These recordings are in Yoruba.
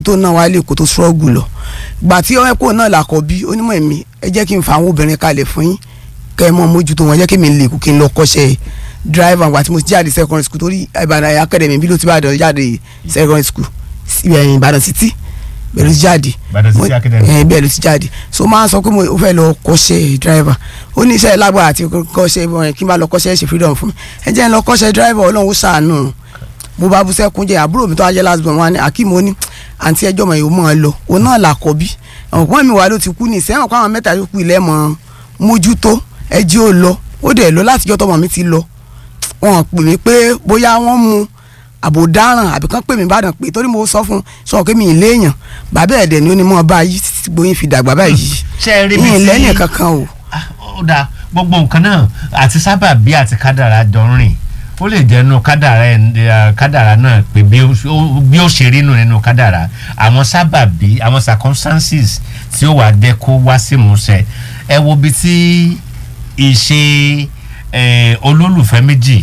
tó náà wá lè kó tó ṣọ́ọ̀gù lọ gbà tí ọ̀ẹ́kọ́ náà làkọ̀ bí onímọ̀ ẹ̀mí ẹ jẹ́ kí n fa àwọn obìnrin kalẹ̀ fún yín kẹ́ ẹ mọ̀ mójútó wọn jẹ́ kí mi lè kú kí n lọ kọ́ṣẹ́ driver gbà tí mo ti jáde secondary school torí Ìbàdàn academy bí ló ti bàdàn jáde secondary school sí, eh, Ìbàdàn city bẹ́ẹ̀ ló ti jáde Ìbàdàn City Mo- Academy. eh, bẹ́ẹ̀ ló ti jáde so máa ń sọ pé mo fẹ́ lọ kọ́ṣẹ́ driver ó ní iṣẹ́ lágbára àti kọ́ṣẹ́ wọn kí n bá lọ kọ́ṣẹ́ ṣe freedom fún mi ẹ jẹ́ n lọ kọ́ṣẹ́ driver ọlọ́run ó ṣàánú mo bá bú sẹ́kún jẹ́ àbúrò mi tó wá jẹ́ last born wa ni akeem ó ní àǹtí ẹjọ́ mọ̀ yìí ó mọ̀ ọ́ lọ òun náà là kọ́ bí ọ̀pọ̀ mi wà ló ti kú ní ìsẹ́wọ̀n kó àwọn mẹ́ta yòókù ilẹ̀ mọ̀ mójútó ẹjẹ́ ó lọ ó dẹ̀ lọ látijọ́ tọmọ mi ti lọ wọn pè mí pé bóyá wọ́n mu àbò dáràn àbí kán pè mí bàdàn pé torí mo sọ fún sọ pé mi ì léèyàn bàbá ẹ̀dẹ̀ ni ó ní mọ́ bá yìí títí gbóyin fi dàgbà báyìí ṣe é rí mi yìí sí lẹ́yìn kankan o Ah, ó dáa gbogbo nǹkan náà àti sábà bí àti kádàrá jọ ń rìn ó lè jẹ́ inú kádàrá ẹ̀- eh, kádàrá náà pé bí ó ó- bí ó ṣe rí nù nínú kádàrá àwọn sábà bí àwọn circumstances tí ó wà dé kó wá sí ìmúṣẹ ẹ wo bí tí ìṣe eh, olólùfẹ́ méjì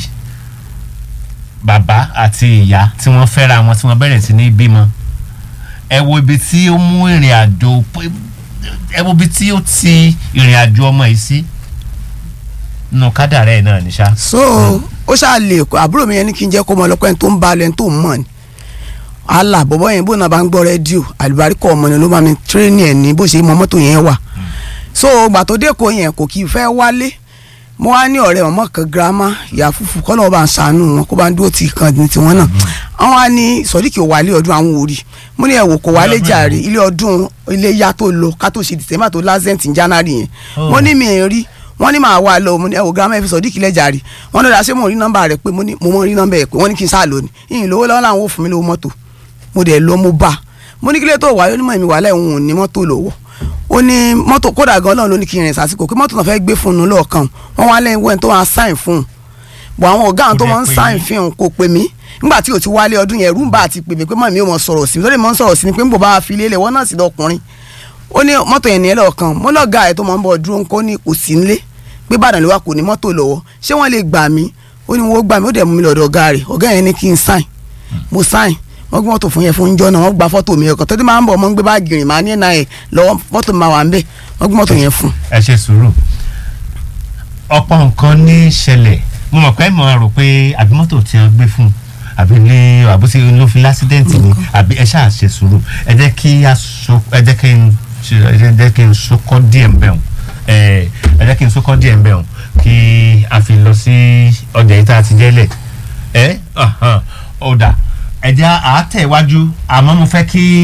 bàbá àti ìyá tí wọ́n fẹ́ra wọn tí wọ́n bẹ̀rẹ̀ sí ní bímọ ẹ wo ibi tí ó mú ìrìn àjò ẹ wo ibi tí ó ti ìrìn àjò ọmọ yìí sí nù kádàrá ẹ̀ náà ní sá. so ó ṣáà lè kó àbúrò mi yẹn ní kí n jẹ́ kó mọ ọlọ́pẹ́ ẹni tó ń balẹ̀ ẹni tó ń mọ̀ ni àlà bọ̀bọ̀ yẹn bó náà bá ń gbọ́ rédíò àlùbáríkọ̀ ọmọ ni ló máa mi tírénì ẹ̀ ní bó ṣe mọ mọ́tò yẹn wà so gbà tó dé kó yẹn kò kì í fẹ́ wálé mo wá ní ọ̀rẹ́ ọmọ kan girama ìyá fúfú kọ́ lọ́wọ́ bá ń ṣàánú wọn kó bá ń dúró ti kan ní tiwọn náà àwọn á ní sọ̀díkì ò wálé ọdún àwọn òrì mo ní ẹ̀wò kò wálé ọdún jàre ilé ọdún ilé yá tó lọ ká tó ṣe dìtẹ́mà tó lásẹ̀ǹtì january yẹn Oh. mo ní mi ì rí wọ́n ní màá wá lọ mo ní ẹ̀wò girama ẹ̀ fi sọ̀díkì lẹ́jà rí wọ́n ní ọ̀dà ṣé mo rí nọ́mbà rẹ̀ pé mo ní mo mọ̀ rí nọ́mbà ẹ̀ pé wọ́n ní kí n sáà lónìí ìyìn lówó lọ́wọ́ làwọn ò fún mi lówó mọ́tò mo dẹ̀ lọ mo bá mo ní kílẹ̀ tó wáyé onímọ̀ mi wà láì òun ò ní mọ́tò lọ́wọ́ ó ní mọ́tò kódà gan Ọlọ́run ló ní kí n rìn sásìkò kí mọ́tò náà fẹ́ gbé fún un lọ́ọ̀kan wọ́n wá lẹ́yìn wẹ́n tó máa sáìn fún un bọ̀ àwọn ọ̀gá àwọn tó Kò máa ń dẹ̀ pè sáìn yín. fi hàn kò pè mí nígbà tí o ti wálé ọdún yẹn rúmbà àti pè mí pé mọ̀ mi ò mọ̀ sọ̀rọ̀ sí mi lórí mọ̀ ń sọ̀rọ̀ sí mi pé ń bò bá fi lélẹ̀ wọ́n náà sì lọkùnrin ó ní mọ́tò yẹn nìyẹn lọ́ọ̀kan mo lọ́ọ̀gá ẹ̀ tó máa ń bọ̀ dúró ńkọ́ ní kò sí nílé pé Ìbàdàn ló wà kò ní mọ́tò lọ́wọ́ ṣé wọ́n lè gbà mí ó ní wọ́n gbà mí ó dẹ̀ mú mi lọ́dọ̀ ọ̀gá rẹ̀ ọ̀gá yẹn ní kí n sáìn mo sáìn wọ́n gbé mọ́tò fún yẹn fún jọ́ náà wọ́n gba fọ́tò mi ọkàn tó dé máa ń bọ̀ mọ́ ń gbé báàgì rìn máa ní ẹ̀ náà ẹ̀ lọ́wọ́ fọ́tò mi máa wà ń bẹ̀ wọ́n gbé mọ́tò yẹn fún ẹ ṣe sùúrù ọ̀pọ̀ nǹkan ní ṣẹlẹ̀ mo mọ̀ pé mo rò pé àbí mọ́tò tí wọ́n gbé fún un àbí ní àbúṣe ló fi lásídẹ́ǹtì ni àbí ẹ ṣáà ṣe sùúrù ẹ jẹ́ kí a so ẹ jẹ́ kí n ṣe ẹ jẹ́ kí n sokọ́ díẹ̀ ń bẹ̀ wọ̀n ẹ ẹ jẹ́ kí n sokọ́ díẹ̀ ń bẹ̀ wọ̀n kí a fi lọ sí ọjà yìí tá a ti jẹ́lẹ̀ ẹ ó dà ẹ jẹ́ àátẹ̀wájú àmọ́ mo fẹ́ kí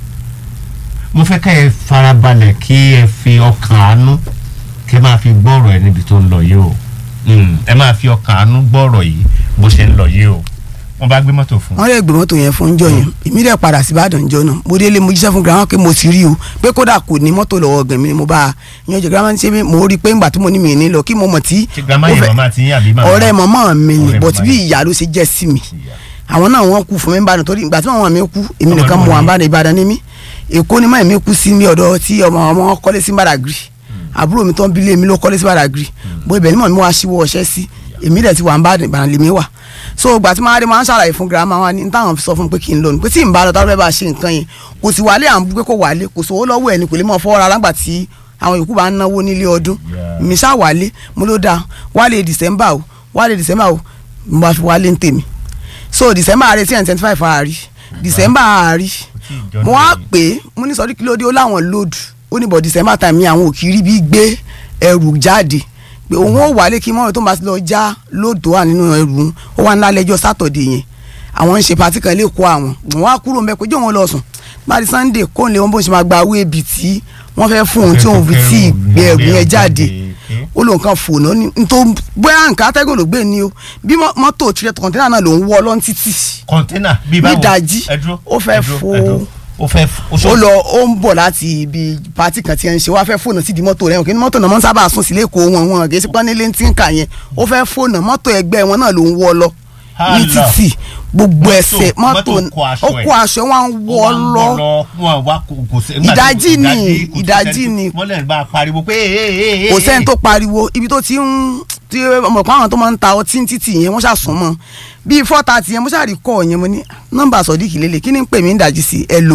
mo fẹ́ kẹ́ ẹ farabalẹ̀ kí ẹ fi ọkàn àánú kẹ́ máa fi gbọ́rọ̀ ẹ níbi tó ń lọ yìí o Mm, ẹ máa fi ọkàn àánú gbọ́rọ̀ yìí bó ṣe ń lọ yìí o wọ́n bá gbé mọ́tò fún un. wọ́n lè gbé mọ́tò yẹn fún jọ yẹn èmi dẹ̀ padà sí Ìbàdàn jọ náà mo délé mo jíṣẹ́ fún girama pé mo ti rí o pé kódà kò ní mọ́tò lọ́wọ́ gan mi ni mo bá a yan jẹ girama ṣe mo rí i pé ńgbà tí mo ní mi ní lọ kí mo mọ̀ tí ṣe grandma ó yẹn fẹ́- màmá ti yín àbí màmá. ọ̀rẹ́ mọ̀mọ́ mi ni Ọ̀rẹ́ but màmá bí yín. ìyá ló ṣe jẹ́ sí mi Ìyá. àwọn náà wọ́n kú fún mi Ìbàdàn torí ìgbà tí màmá mi kú èmi Ọmọ nìkan ìlú mo wà wo ni? Ìbàdàn Ìbàdàn ní mi Èkó ni mọ̀ mi kú sí mi ọ̀dọ̀ tí ọmọ ọmọ kọ́lé sí Badagry àbúrò mi tó ń bilé mi ló kọ́lé sí Badagry bó ibẹ̀ ni mọ̀ mi wá síwọ́ ọṣẹ́ sí èmi dẹ̀ ti wà ń bá Ìbàdàn lèmi wà so ìgbà tí máa rí máa ń ṣàlàyé fún girama wa ní táwọn sọ fún mi pé kí n lọ ní pé tí n bá lọ táwọn fẹ́ bá ṣe nǹkan yẹn kò sì wálé à ń bú pé kò wálé kò sówó lọ́wọ́ ẹ̀ ni kò lè mọ̀ fọwọ́ rárá gbà tí àwọn yòókù bá ń náwó nílé ọdún Yeah. mi ṣá wálé mo ló dáa wálé December o wálé December o mo bá fi wálé ń tèmi so December àárẹ̀ tí ẹ̀ ń twenty five àárí December àárí jọ mo wá náà pè é mo ní sọdí kílódé ó láwọn lóòdù ó ní bọ̀ December time ni àwọn òkìrí bí gbé ẹrù jáde pé òun ó wálé kí mọ́rọ̀ tó máa ti lọ já lóòdù wà nínú ẹrù òun ó wà ńlá lẹ́jọ́ sátọ̀dé yẹn àwọn ń ṣe pàtí kan lè kó àwọn wọn wá kúrò mẹ́ pé jẹ́ òun lọ sùn báyìí Sunday kó lè wọn bó ṣe máa gba owó ebi tí wọ́n fẹ́ fún òun tí òun fi tí ì gbé ẹrù yẹn jáde ó lóun kan fònà ní tó bóyá nǹkan atẹ́gùn ló gbé ni o bí mọ́- mọ́tò tirẹ̀ kọ̀ǹtẹ́nà náà ló ń wọ́ lọ́n títì kọ́ńténà bíi báwo Nídàájí, ẹ dúró, ó fẹ́ ẹ dúró, fo- ẹ dúró. ó fẹ́ fo- ó ó sọ- lọ ó ń bọ̀ láti ibi pati kan tí ẹ ń ṣe wá fẹ́ fóònù sí di mọ́tò rẹ̀ kí ni mọ́tò náà mọ́ sábà sùn sílé kó wọn wọn kì í sí pọ́nlé tí ń kà yẹn ó fẹ́ fóònù mọ́tò ẹgbẹ́ wọn náà ló ń wọ́ lọ ní Allah. títì gbogbo Mọ́tò- ẹsẹ̀ mọ́tò mọ́tò kó aṣọ ó ẹ̀. kó aṣọ wọn ń ó wọ́ wá ń lọ wọn wá kò kò sí. nígbà tí- Ìdájí ni, kò sí ìdájí sẹ́ni- ni. wọ́n lè bá a pariwo pé ee ee ee. kò sẹ́ni tó pariwo ibi tó ti ń tí ọmọ ìpá àwọn tó máa ń ta ọtí ní títì yẹn wọ́n ṣàsùn mọ́ bíi four thirty yẹn mo ṣàrí kọ́ yẹn mo ní nọ́mbà sọ̀díkì lélẹ̀ kí ni ń pè mí ń dàjí sí ẹ lò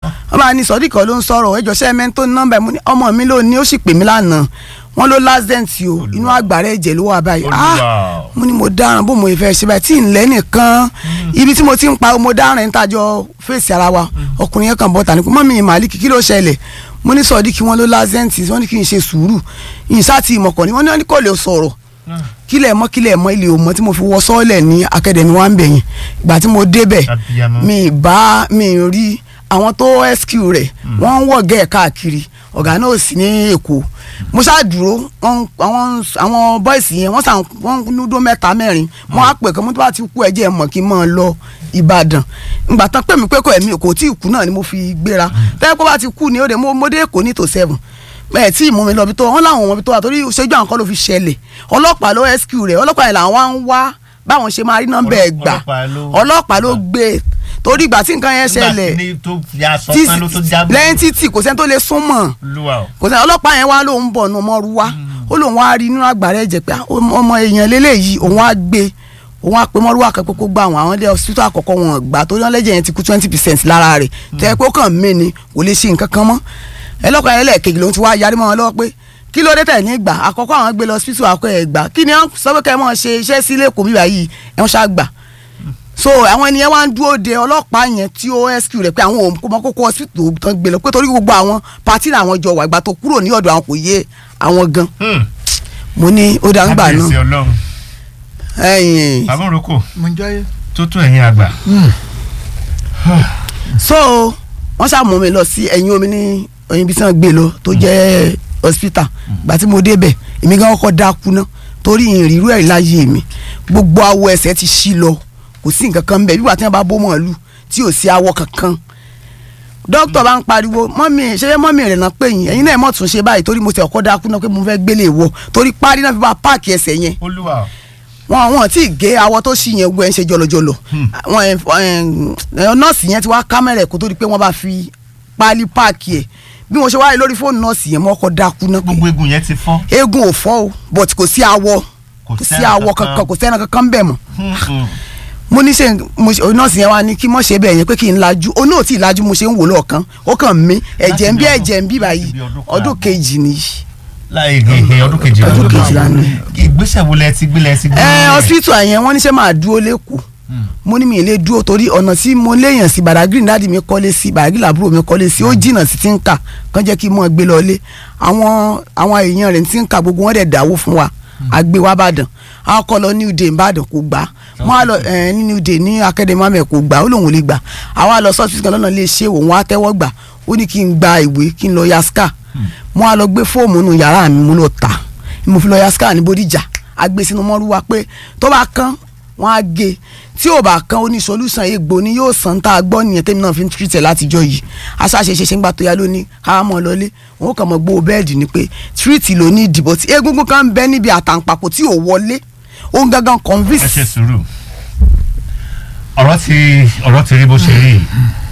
wọ́n bá ní sọ́díkọ̀ ló ń sọ̀rọ̀ ẹjọ́ sẹ́mẹ́ tó ní nọ́mbà ẹ̀ mo ní ọmọ mi ló ní ó sì pè mí lánàá wọ́n ló lásdẹ̀ǹt o inú àgbàrá ẹ̀jẹ̀ ló wà báyìí ah Olúwa. mo ní mo dáràn bó mo fẹ́ ṣe báyìí tí ń lẹ́ nìkan ibi tí mo ti ń pa mo dáràn ń tàjọ fèsì ara wa ọkùnrin yẹn kàn bọ́ tà ní pé mọ́mí màálíkì kí ló ṣẹlẹ̀ mo ní sọ̀dí kí wọ́n ló lásdẹ̀ǹt wọ́n ní kí n ṣe sùúrù ìṣáàtì ìmọ̀kàn ni wọ́n ní wọ́n ní kò lè sọ̀rọ̀ kílẹ̀ mọ́ kílẹ̀ mọ́ ilé òmọ́ tí mo fi wọ sọ́ọ̀lẹ̀ ní akademi wa ń bẹ̀yìn ìgbà tí mo débẹ̀ Abiyamọ. mi bá mi rí àwọn tó SQ rẹ̀ wọ́n ń wọ̀gẹ́ ẹ̀ káàkiri ọ̀gá náà sì ní èkó mo ṣáà dúró wọ́n- àwọn àwọn bọ́ìsì yẹn wọ́n sàn wọ́n núdó mẹ́ta mẹ́rin wọ́n á pè kán mo tó bá ti kú ẹ̀jẹ̀ mọ̀ kí n máa lọ Ìbàdàn ìgbà tán pè mí pé kò ẹ̀mí kò tí ì kú náà ni mo fi gbéra tẹ́lẹ̀ pé bá ti kú ni ó dé mo mo dé èkó ní tò seven ẹ tí ì mú mi lọ bí tó wọn láwọn ọmọ bí tó wà torí ṣẹ́jú àwọn kan ló fi ṣẹlẹ̀ ọlọ́pàá ló SQ rẹ̀ ọlọ́pàá yẹn làwọn wá ń wá báwọn ṣe máa rí nọ́mbà ẹ̀ gbà Ọlọ́pàá ló- ọlọ́pàá ló gbé torí ìgbà tí nǹkan yẹn ṣẹlẹ̀ nígbà tí tó ya sọ tí- tán ló tó jábọ̀. lẹ́yìn títì kò sẹ́ni tó lè sún mọ́ Olúwa o. kò sẹ́ni ọlọ́pàá yẹn wá lóun bọ̀ nù mọ́ru wá ó lóun wá rí nínú àgbàrá ẹ̀jẹ̀ pé ah, ọmọ èèyàn lélẹ́yìí òun á gbé òun á pe mọ́rú àkẹ́kọ̀ọ́ kó gbà wọ́n àwọn ilé hospital àkọ́kọ́ wọn gbà torí wọn lẹ́jẹ̀ yẹn ti kú twenty percent lára rẹ̀ tẹ́ pé ó kàn mí ni kò lè ṣe nǹkan kan mọ́ ẹlọ́kàn yẹn lẹ́ẹ̀kejì lòun ti wá yarí mọ́ wọn lọ́wọ́ pé kí ló dé tẹ̀ ní gbà àkọ́kọ́ àwọn gbé lọ hospital àkọ́ ẹ̀ gbà kí ni wọ́n sọ pé kẹ́ ẹ mọ́ ṣe iṣẹ́ sí lẹ́kọ̀ọ́ bíbá yìí ẹ̀ wọ́n ṣá gbà so àwọn ènìyàn wá ń dúró de ọlọ́pàá yẹn tí ó SQ rẹ̀ pé àwọn òun kò mọ kókó hospital tán gbé lọ pé torí gbogbo àwọn pati làwọn jọ wà ìgbà tó kúrò ní ọ̀dọ̀ àwọn kò yé àwọn gan Hmm. mo ní ó dá ń gbà Kábíyèsí náà Ọlọ́run. ẹ̀yìn bàbá òrokò mo ń jáyé. tó tó ẹ̀yin àgbà. so wọ́n ṣàmú mi lọ sí ẹ̀yìn omi ní ẹ̀yìn ibi tí wọ́n gbé lọ tó jẹ́ hospital ìgbà tí mo débẹ̀ èmi gan kọ́kọ́ dákú ná torí ìrírú ẹ̀ láyé mi gbogbo awọ ẹsẹ̀ ti ṣí lọ kò sí nǹkan kan ń bẹ̀ bí wàá tí wọ́n bá bó mọ̀ọ́lù tí ò sí awọ kankan dókítà bá ń pariwo mọ́mì ṣe mọ́mì rẹ̀ náà pé yín ẹ̀yin náà mọ̀ tún ṣe báyìí torí mo ti ọkọ̀ dákú náà pé mo fẹ́ gbélé wọ torí parí náà fi bá páàkì ẹsẹ̀ yẹn Olúwa o. wọn wọn tí gé awọ tó ṣì yẹn gbọ ẹ ń ṣe jọlọjọlọ wọn ẹ ẹ nọọsì yẹn ti wá kámẹ́rà kó tó di pé wọ́n bá fi páálí páàkì ẹ̀ bí mo ṣe wáyé lórí fóònù nọọsì yẹn mo kọ́ dákú náà pé gbogbo egun yẹn ti fọ́. eégún ò fọ́ o but kò sí awọ Kò kò sí sẹ́ran awọ kankan. kankan kò sẹ́ran kankan bẹ̀ mọ́ Hmm, hmm. mo ní ṣe mo ṣe nọọsì yẹn wá ní kí mọ̀ ṣe bẹ́ẹ̀ yẹn pé kí n lajú o náà tí ì lajú mo ṣe ń wò lọ́ọ̀kan ó kàn mí ẹ̀jẹ̀ ń bí bí ọdún- ẹ̀jẹ̀ ń bí báyìí láti bí ọdún kan ọdún àbọ̀. kejì nìyí láì gègé ọdún kejìlá Ọdún kejìlá ni. ìgbésẹ̀ wo lẹ ti gbé lẹ ti gbé. ẹ hospital yẹn wọ́n ní ṣe máa dúró lẹ́kọ̀ọ́ mo ní mi ì lè dúró torí ọ̀nà tí mo léèyàn sí Badagry dáàdi mi kọ́lé sí Badagry làbúrò mi kọ́lé sí ó jìnnà sí ti ń kà kàn jẹ́ kí n mọ̀ gbé lọlé àwọn àwọn èèyàn rẹ̀ ti ń kà gbogbo wọn dẹ̀ dáwó fún wa àgbé wa bàdàn àwọn kọ́ lọ New Day Ìbàdàn kò gbà wọ́n á lọ ẹ̀ ní New Day ní Academy amẹ̀ kò gbà ó lòun ò lè gbà àwa lọ sọ́ọ̀tì kan lọ́nà lè ṣe òun á tẹ́wọ́ gbà ó ní kí n gba ìwé kí n lọ yaska mo á lọ gbé fóòmù nù yàrá mi mo lọ tà mo fi lọ yaska ní Bódìjà agbé sínú mọ́rúwá pé tó bá kán wọ́n á gé tí ò bá kán ó ní solúsàn egbò ni yóò sàn tá a gbọ́ nìyẹn tèmi náà fi ń tírìtẹ̀ látijọ́ yìí aṣáṣeṣe ṣe ń gbà tó yá lónìí ká mọ̀ lọlé òun kàn mọ̀ gbó bẹ́ẹ̀dì ni pé tírìtì ló ní ìdìbò tí egungun kan ń bẹ níbi àtàǹpàkò tí ò wọlé òun gangan ẹ convince ṣe sùúrù ọ̀rọ̀ ti ọ̀rọ̀ ti rí bó ṣe rí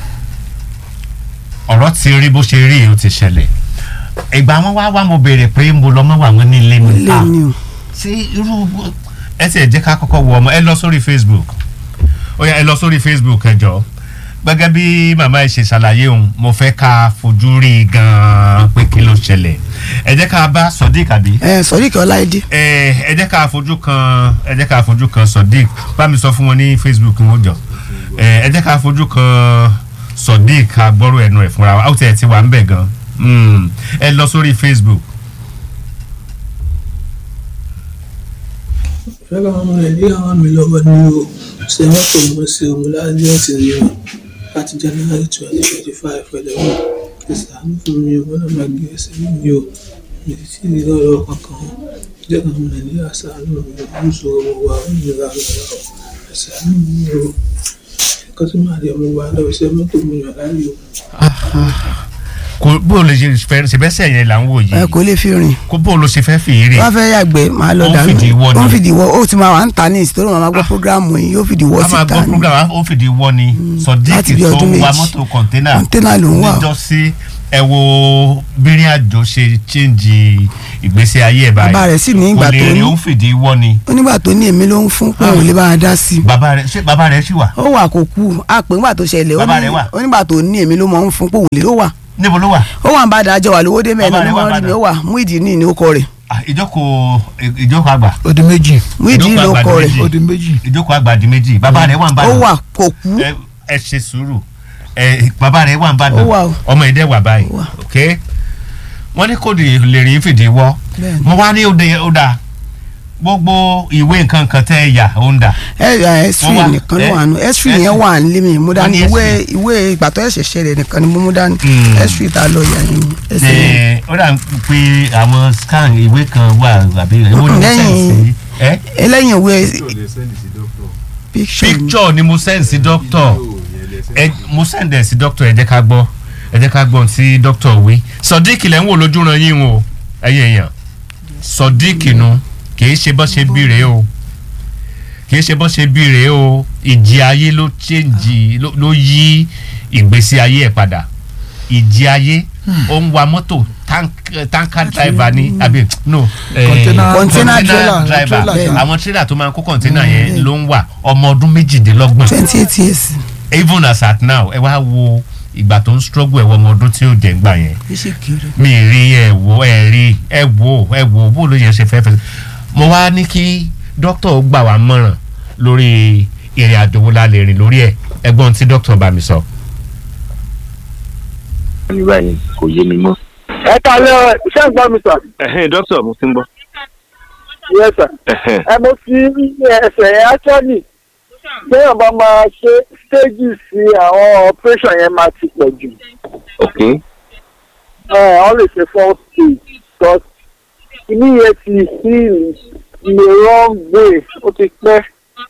ọ̀rọ̀ ti rí bó ṣe rí ó ti ṣẹlẹ̀ ìgbà wọn wá wá mo béèrè pé mo lọ mọ́ wà wọn ní ilé mi lé ní o ṣé irú ẹ ti ẹ̀ jẹ́ ká kọ́kọ́ wọ ọmọ ẹ lọ sórí Facebook ó yá ẹ lọ sórí Facebook ẹ jọ gẹ́gẹ́ bí màmá ẹ ṣe ṣàlàyé òun mo fẹ́ ká fojú rí i gan-an pé kí ló ṣẹlẹ̀ ẹ jẹ́ ká bá Sodiq àbí ẹ sọrí kí ọláìdé ẹ ẹ jẹ́ ká fojú kan ẹ jẹ́ ká fojú kan Sodiq bá mi sọ fún wọn ní Facebook wọn jọ ẹ ẹ jẹ́ ká fojú kan Sodiq agbọ́rò ẹnu ẹ̀ fúnra wa ó tiẹ̀ ti wà ń bẹ̀ gan Mm. ẹ lọ sórí Facebook fẹ́ràn ọmọ nàìjíríà wà mí lọ́wọ́ ní o ṣe mọ́tò mo ṣe òun lájẹ́ǹtì ni o láti january twenty twenty five pẹ̀lú wọn ìsàánú fún mi o wọ́n náà máa gbé ẹsẹ̀ mi o mi ti tí ì lọ́rọ̀ kankan o jẹ́ kí ọmọ nàìjíríà ṣàánú mi o ń sọ owó wa ó nira rẹ̀ o ìsàánú mi o nǹkan tí màá rí ọmọ wa lọ ṣe mọ́tò mi yàn láàyò. kò bó o lè ṣe fẹ́ ṣe bẹ́sẹ̀ yẹn là ń wò ẹ yìí kò lè fi rìn kó bó o lọ ṣe fẹ́ fi rè wọ́n fẹ́ yàgbẹ́ máa lọ Ó ń dànù fìdí wọ́ ni. ó ń fìdí wọ́ ó ti máa wà ń ta ní ìsìtò ló máa gbọ́ programu yìí yóò fìdí wọ́ a máa síta gbọ́ ni program ó fìdí wọ́ ni láti sọdíkì bí tó ọdún ń wa méjì. mọ́tò kọ̀ńténà kọ́ńténà ló ń wà níjọ́sí ẹ wo bírin àjò ṣe chíǹjì ìgbésí ayé ẹ̀ báyìí Bàbá rẹ̀ sì ní ìgbà kò lè tó rí ní. ó ń fìdí wọ́ ni ó nígbà tó ní èmi ló ń fún pé òun lè bá a dá sí i bàbá rẹ̀ ṣé bàbá rẹ̀ ṣì wà ó wà kó kú a pè ńgbà tó ṣẹlẹ̀ ó Bàbá ní- rẹ̀ wà? ó nígbà tó ní èmi ló mọ̀ ń fún pé òun lè ó wà níbo ló wà ó wà ń bá dájọ́ wà lówó dé mẹ́rin Bàbá ní rẹ̀ wà wọ́n rí mi Ìbàdàn? ó wà Muideen ní orúkọ rẹ̀ Ah, ìjókòó ìjókòó àgbà ó di méjì Muideen Ìjókòó lórúkọ àgbàdo rẹ̀ méjì. ó di méjì ìjókòó àgbà di méjì bàbá rẹ̀ wà ń ó bàdàn wà kò kú ẹ ẹ ṣe sùúrù ẹ bàbá rẹ̀ wà ń bàdàn Ó wà o. ọmọ ẹdẹ wà báyìí Ó wà. ok wọ́n ní kò lè lè rí fìdí wọ́ Bẹ́ẹ̀ni. mo wá ní òde ó dáa gbogbo ìwé nǹkan kan tẹ́ ẹ yà ó ń dà ẹ ẹ s3 Wọ́n wà. nìkan ló Ẹ- wà nù s3 yẹn S3. wà nílé mi mú dání Wọ́n ní ìwé S3. ìwé ìgbà tó ẹ̀ṣẹ̀ ṣẹlẹ̀ nìkan ni mo mú dání Mm. s3 ta lọ yà yín ẹsẹ̀ yẹn. ẹ ó dà pé àwọn scan ìwé kan wà àbí èwo ni mo Lẹ́yìn- sẹ́ǹsì ẹ ẹlẹ́yìn ìwé picture ni. picture ni mo sẹ́ǹsì doctor ẹ mo send ẹ sí doctor ẹ jẹ́ ká gbọ́ ẹ jẹ́ ká gbọ́ ohun tí doctor wí sodiq lẹ́ ń wò lójú ran yín o ẹ̀yin èèyàn sodiq nu kìí ṣe bọ́ ṣe bí rèé o kìí ṣe bọ́ ṣe bí rèé o ìjì ayé ló change ló- ló yí ìgbésí ayé ẹ̀ padà ìjì ayé ó ń wa mọ́tò tank- tanker driver ni àbí no eh, Container- Container trailer, driver trailer, àwọn trailer tó máa ń kó container yẹn ló ń wà ọmọ ọdún méjìdínlọ́gbọ̀n twenty eight years. even as at now ẹ wá wo ìgbà tó ń struggle ẹ wọ ọmọ ọdún tí ó jẹ gbà yẹn bí ṣe kiri. mi ì rí ẹ wo ẹ rí ẹ wo ẹ wo bó ló yẹn ṣe fẹ́ fẹ́ mo wá ní kí dókítà ó gbà wá mọ̀ràn lórí ìrìn àjò wo la lè rìn lórí ẹ ẹgbọ́n tí dókítà bá mi sọ. ní báyìí kò yé mi mọ́. ẹ kàlẹ́ iṣẹ́ ń gbọ́ mi sà. ẹ̀hẹ́n dókítà mo ti ń gbọ́. yes sir. ẹ̀hẹ́n ẹ mo fi ẹsẹ̀ yẹn actually téèyàn bá máa ṣe stages sí àwọn operation yẹn máa ti pọ̀ jù. ok ẹ wọ́n lè ṣe four stage but ìní yẹn ti heal in the wrong way ó ti pẹ́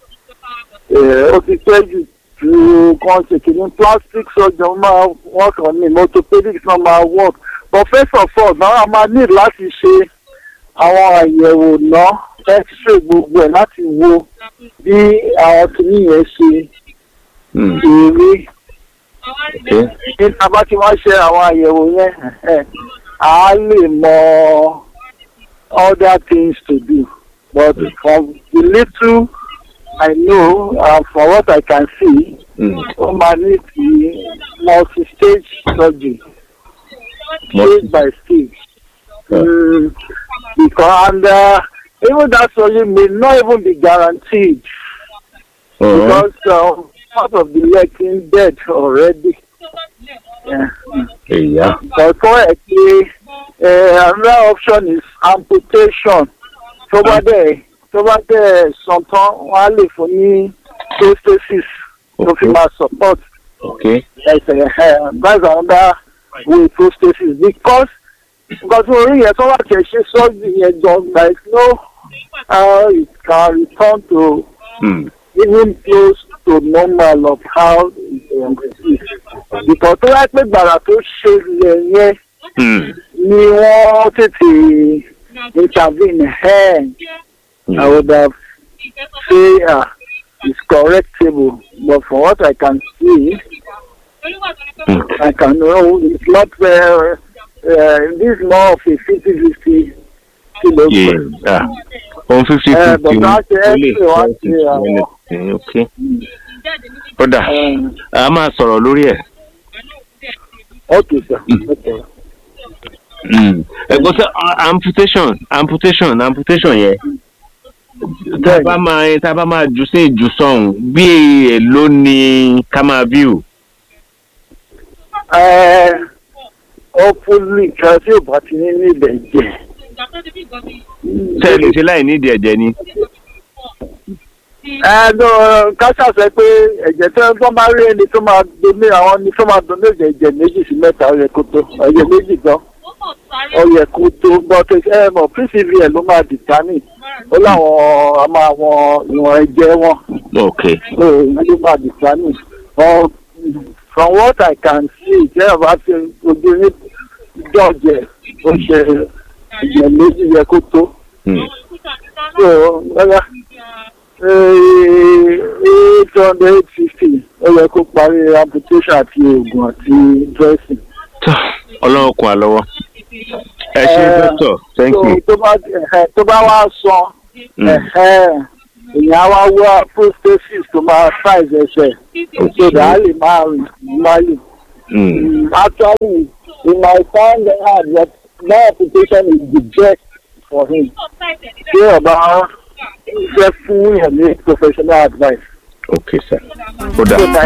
ẹ, ó ti pẹ́ jù ju kan ṣe kìíní plastic surgeon máa work on him orthopedics náà máa work but first of all náà a máa need láti ṣe àwọn àyẹ̀wò náà x-ray gbogbo ẹ̀ láti wo bí àwọn kìíní yẹn ṣe Hmm, èrè ok ní tábà tí wọ́n ṣe àwọn àyẹ̀wò yẹn ẹ̀, à á lè mọ other things to do but from the little I know and from what I can see Hmm, ó máa ní ti multi-stage surgery stage by stage. Mm, because and uh, even that surgery may not even be guaranteed ọ̀hún, because um, part of the leg is dead already. Yeah. èyà But correctly, uh, another option is amputation. Tó bá dẹ̀ tó bá dẹ̀ sọ̀tàn wọ́n á lè fún ní prosthesis tó fi máa support ok ẹsẹ̀ ẹ̀ that's another way prosthesis because nǹkan tí orí yẹn tó bá tẹ̀ ṣe surgery yẹn gan there is no how it can return to Hmm, even close to normal of how it um, is. Because tó yẹ pé gbàrà tó ṣẹlẹ̀ yẹn hmm, ni wọ́n tètè intervene ẹ̀ I would have say uh, it's correctable but from what I can see hmm, I can know it's not uh, uh, this is more of a fifty fifty kilo. yeah ohun fifty Eh, fifty but ni that ó lè X-ray wá sí fẹ́ àwọn- anything, ok ó dà Um, a máa sọ̀rọ̀ lórí ẹ̀. okay sir. Okay. Hmm, ẹ̀gbọ́n sẹ́ amputation amputation amputation yẹn tá a bá máa tá a bá máa jù sí ìjùsọ̀hún bí èèló ni ká máa view. Uh, hopefully kan tí ò bá ti ní ní ibẹ̀ jẹ́. ṣé ẹ lè ṣe láì nídìí ẹ̀jẹ̀ ni. ẹ̀ẹ́dọ̀ káṣá sọ pé ẹ̀jẹ̀ tí wọ́n bá rí ẹni tó máa doné àwọn ni tó máa doné ẹ̀jẹ̀ méjì sí mẹ́ta ó yẹ kó tó ẹ̀jẹ̀ méjì gan ó yẹ kó tó but ẹ mọ̀ pcvl ló máa determine ó láwọn a máa wọn ìwọ̀n ẹ̀jẹ̀ wọn ok so ìyẹn ló máa determine but from what I can see ìjẹ́ ọba ti ojú ní dọ̀jẹ̀ ó ṣe ìyẹn méjì yẹ kó tó Hmm. so lọ́yà eight hundred eight fifty ó yẹ kó parí amputation àti oògùn àti dressing. Tọ́, ọlọ́run kún wa lọ́wọ́ ẹ ṣe Eh, dókítà thank so you tó bá ẹ̀hẹ̀, tó bá wá san Mm. ẹ̀hẹ̀, èèyàn á wá wá prosthesis tó máa size ẹsẹ̀ so that a lè máa rìn normally. Hmm. Mm, actually he might find it hard but that application is the best for him. ṣé ọba fẹ́ fún yẹn ní professional advice. ok sir ó dà so that